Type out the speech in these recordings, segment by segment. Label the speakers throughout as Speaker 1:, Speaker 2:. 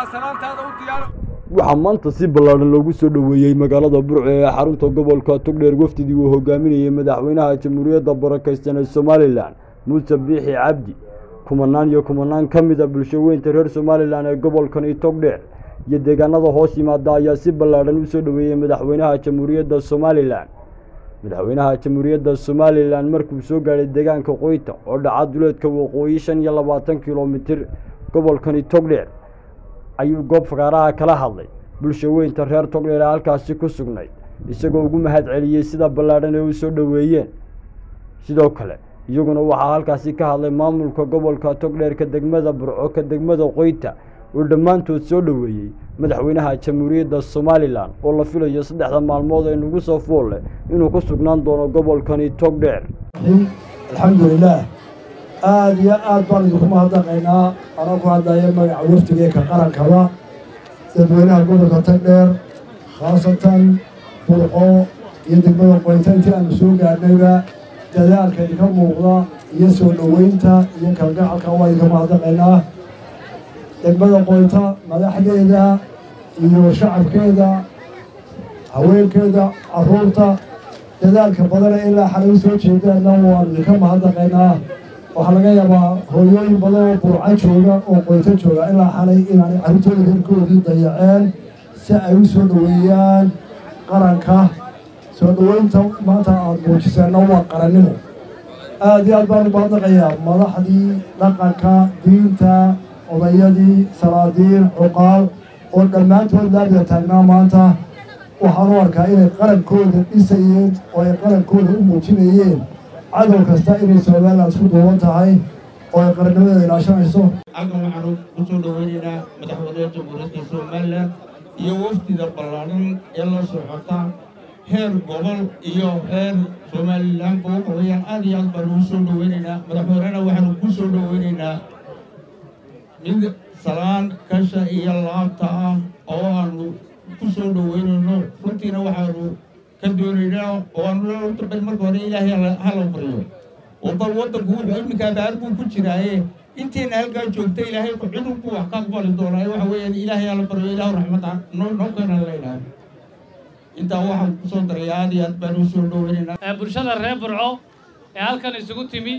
Speaker 1: salaantaada u diyaaro
Speaker 2: waxaa maanta si ballaadhan loogu soo dhoweeyey magaalada burco ee xarunta gobolka togdheer wafdidii uu hogaaminayey madaxweynaha jamhuuriyadda barakaysan ee somalilan muuse biixi cabdi kumanaan iyo kumanaan ka mid a bulsho weynta reer somalilan ee gobolkani togdheer iyo deegaanada hoos yimaada ayaa si ballaadhan u soo dhoweeyey madaxweynaha jamhuuriyadda somalilan madaxweynaha jamhuuriyadda somalilan markuu soo gaadhay deegaanka qoyta oo dhaca duleedka waqooyi shan iyo labaatan kilomitir gobolkani togdheer ayuu goob fagaaraha kala hadlay bulsho weynta reer togdheer ee halkaasi ku sugnayd isagoo ugu mahad celiyey sida ballaadhan ee u soo dhoweeyeen sidoo kale iyaguna waxaa halkaasi ka hadlay maamulka gobolka togdheerka degmada burco ka degmada qoyta oo dhammaantood soo dhoweeyey madaxweynaha jamhuuriyadda somalilan oo la filayo saddexda maalmood ee nagu soo fool leh inuu ku sugnaan doono gobolkani togdheer
Speaker 3: alxamdulilaah aada iyo aad baan idinku mahadnaqaynaa anoo ku hadlaya magaca wafdigeeka qarankaba dadweynaha gobolka tagdheer khaasatan burco iyo degmada qoynta intii aanu soo gaadhnayba dadaalka idinka muuqda iyo soo dhoweynta iyo kalgacalka waa idinka mahadnaqaynaa degmada qoynta madaxdeeda iyo shacabkeeda haweenkeeda carruurta dadaalka badana ilaa xalay u soo jeedaanna waan idinka mahadnaqaynaa waxaa laga yaabaa hooyooyin badan oo burco jooga oo qoynto jooga ilaa xalay inaanay carruurtooda reerkoodii dayaceen si ay u soo dhoweeyaan qaranka soo dhoweynta maanta aada muujiseenna waa qarannimo aada iyo aad baan u mahadnaqayaa madaxdii dhaqanka diinta odayadii salaadiin cuqaal oo dhammaantood laabida taagnaa maanta waxaan u arkaa inay qarankooda dhisayeen oo ay qarankooda u muujinayeen cadow kasta inay somalilan isku duuban tahay oo ay qarannimadeeda ilaashanayso
Speaker 4: halkan waxaanu ku soo dhoweynaynaa madaxweynaha jamhuuriyadda somalilan iyo wafdida ballaadhan ee la socota heer gobol iyo heer somalilanba waxa weeyaan aad iyo aad baanu u soo dhoweynaynaa madaxweynena waxaanu ku soo dhoweynaynaa mid salaan kasha iyo laabta ah oo aanu ku soo dhoweynayno runtiina waxaanu ka doonaynaa oo aanu dambe marka hore ilaahay hala baryo oo bal waddanku wuxuu iminka abaar buu ku jiraaye intiina halkaa joogta ilaahay cidun buu wax ka aqbali doonaa waxa weeyaan ilaahay hala baryo ilaahu raxmada noo noo keenan leynaayo intaa waxaan kusoo daray aad iyo aad baan u soo dhoweynaynaa
Speaker 5: bulshada reer burco ee halkan isugu timi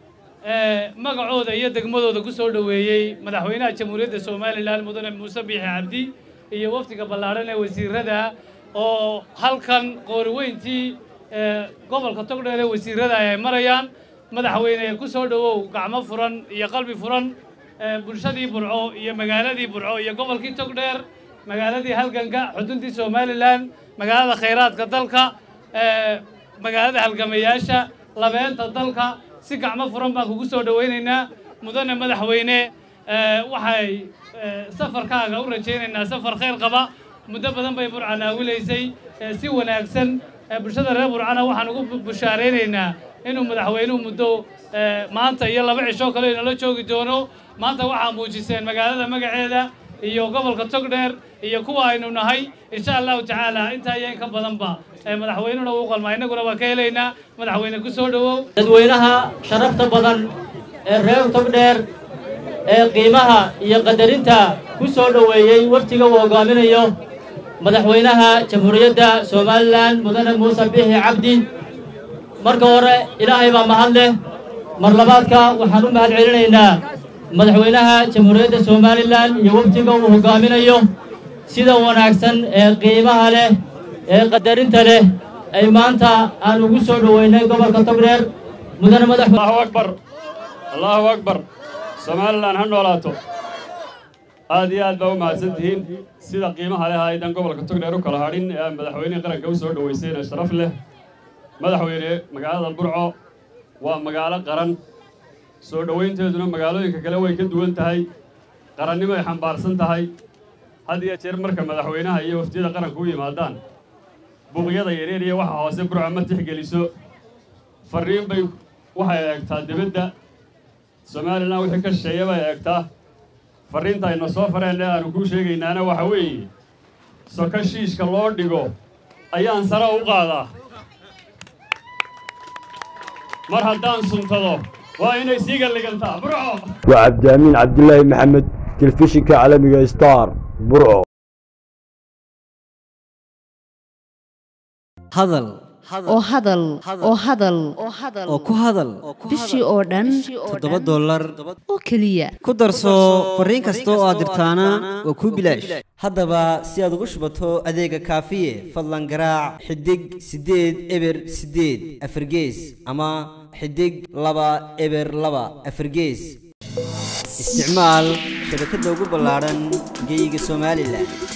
Speaker 5: magacooda iyo degmadooda ku soo dhoweeyey madaxweynaha jamhuuriyadda somalilan mudane muuse biixi cabdi iyo wafdiga ballaadhan ee wasiirada oo halkan qooriweyntii gobolka togdheer ee wasiirada ay marayaan madaxweyne ku soo dhowow gacmo furan iyo qalbi furan bulshadii burco iyo magaaladii burco iyo gobolkii togdheer magaaladii halganka xuduntii somalilan magaalada khayraadka dalka magaalada halgamayaasha labeenta dalka si gacmo furan baan kugu soo dhowaynaynaa mudane madaxweyne waxay safarkaaga u rajaynaynaa safar khayr qaba muddo badan bay burca naawilaysay si wanaagsan bulshada reer burcana waxaan ugu bushaaraynaynaa inuu madaxweynuhu muddo maanta iyo laba cishoo kale inala joogi doono maanta waxaa muujiseen magaalada magaceeda iyo gobolka togdheer iyo kuwa aynu nahay insha allahu tacaala intaa iyo in ka badanba madaxweynuna uu qalmaa innaguna waa ka helaynaa madaxweyne ku soo dhowow
Speaker 6: dadweynaha sharafta badan ee reer togdheer ee qiimaha iyo qadarinta ku soo dhoweeyey waftiga uu hoggaaminayo madaxweynaha jamhuuriyadda somalilan mudane muuse biixi cabdi marka hore ilaahay baa mahad leh mar labaadka waxaan u mahad celinaynaa madaxweynaha jamhuuriyadda somalilan iyo waftiga uu hoggaaminayo sida wanaagsan ee qiimaha leh ee qadarinta leh ay maanta aan ugu soo dhoweynay gobolka togdheer mudane madax
Speaker 7: allahu akbar allahu akbar somalilan ha noolaato aad iyo aad baa u mahadsan tihiin sida qiimaha leh aydan gobolka togdheer u kala hadhin ee madaxweynihii qaranka u soo dhoweysayna sharaf leh madaxweyne magaalada burco waa magaalo qaran soo dhoweynteeduna magaalooyinka kale way ka duwan tahay qarannimo ay xambaarsan tahay had iyo jeer marka madaxweynaha iyo waftiyada qaranka u yimaadaan buuqyada yareer iyo waxa hoose burco ma tixgeliso farriin bay waxay eegtaa dibadda somalilan wixii ka shisheeya bay eegtaa farriinta ayna soo fareen ee aanu kuu sheegaynaana waxa weeye soko shiishka loo dhigo ayaan sare u qaadaa mar haddaan suntado waa inay sii galligantaa burco
Speaker 2: waa cabdiamiin cabdilaahi maxamed telefishinka caalamiga star burco
Speaker 1: hadal
Speaker 8: oo hadal oo hadal
Speaker 1: oo ku hadal
Speaker 8: bishii oo dhan
Speaker 1: toddoba dollar
Speaker 8: oo keliya
Speaker 1: ku darso fariin kasta oo aad dirtaana waa kuu bilaash haddaba si aad ugu shubato adeega kaafiye fadlan garaac xidig siddeed eber siddeed afargees ama xidig laba eber laba afargees isticmaal shabakadda ugu ballaadhan geyga somalilan